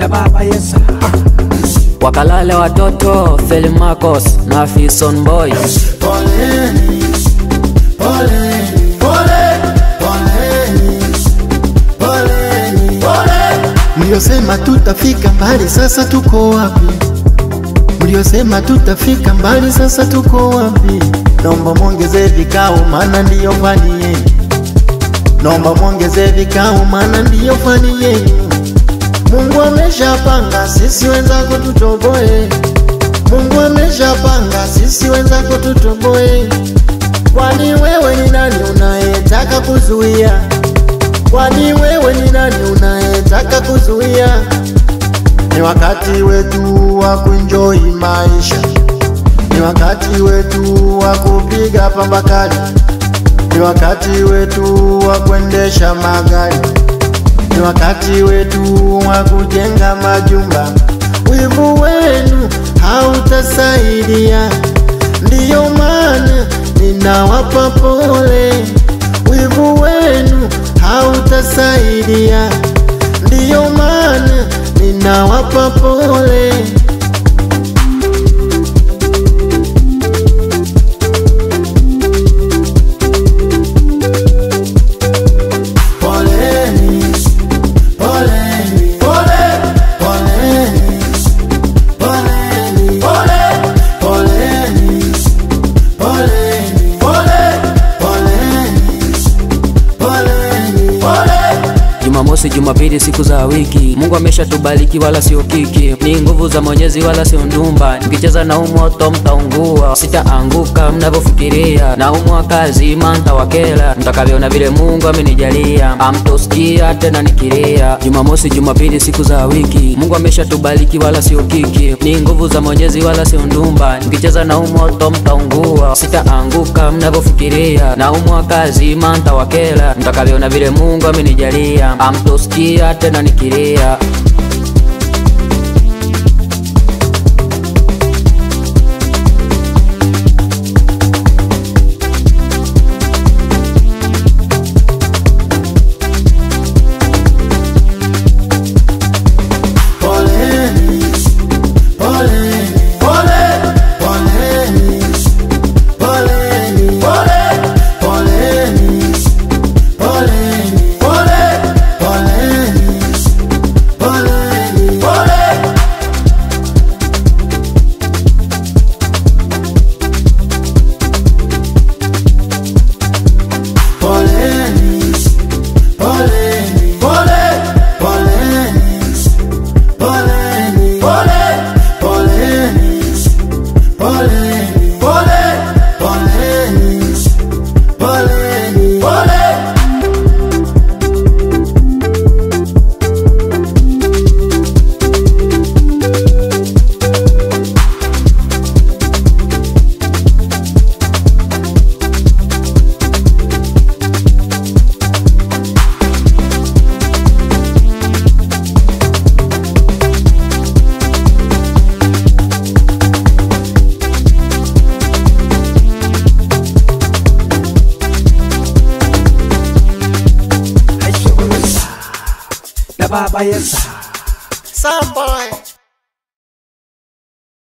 na baba Yesu. wakalale watoto Feli Marcos na Fison Boy Poleni, poleni, pole, poleni, poleni, pole. Mliosema tutafika mbali, sasa tuko wapi? Mliosema tutafika mbali, sasa tuko wapi? Naomba mwongeze vikao, maana ndiyo fani yenu. Naomba mwongeze vikao, maana ndiyo fani yenu. Mungu ameshapanga, sisi wenzako tutoboe. Mungu ameshapanga, sisi wenzako tutoboe. Kwani wewe ni nani unayetaka kuzuia? Kwani wewe ni nani unayetaka kuzuia? Ni wakati wetu wa kuenjoy maisha, ni wakati wetu wa kupiga pamba kali, ni wakati wetu wa kuendesha magari, ni wakati wetu wa kujenga majumba. Wivu wenu hautasaidia, ndiyo maana ninawapa pole. Wivu wenu hautasaidia, ndiyo maana ninawapa pole. Poleni, poleni, pole, poleni, poleni, pole, poleni, poleni, pole, poleni, poleni, pole. Jumamosi, Jumapili, siku za wiki. Mungu ameshatubariki wala sio kiki, ni nguvu za Mwenyezi wala sio ndumba. Mkicheza na umoto mtaungua, sitaanguka mnavyofikiria. Na umwa kazi mantawakela, mtakavyoona vile Mungu amenijalia. Amtosikia tena nikilia. Jumamosi, Jumapili, siku za wiki. Mungu ameshatubariki wala sio kiki, ni nguvu za Mwenyezi wala sio ndumba. Mkicheza na umoto mtaungua, sitaanguka mnavyofikiria. Na umwa kazi mantawakela, mtakavyoona vile Mungu amenijalia. Amtosikia tena nikilia. Poleni, poleni, pole, poleni, poleni, pole, poleni, poleni, pole, poleni, poleni, pole. Poleni, poleni, pole, poleni, poleni, pole, poleni, poleni, pole, poleni, poleni, pole. Na baba Yesu. Some boy.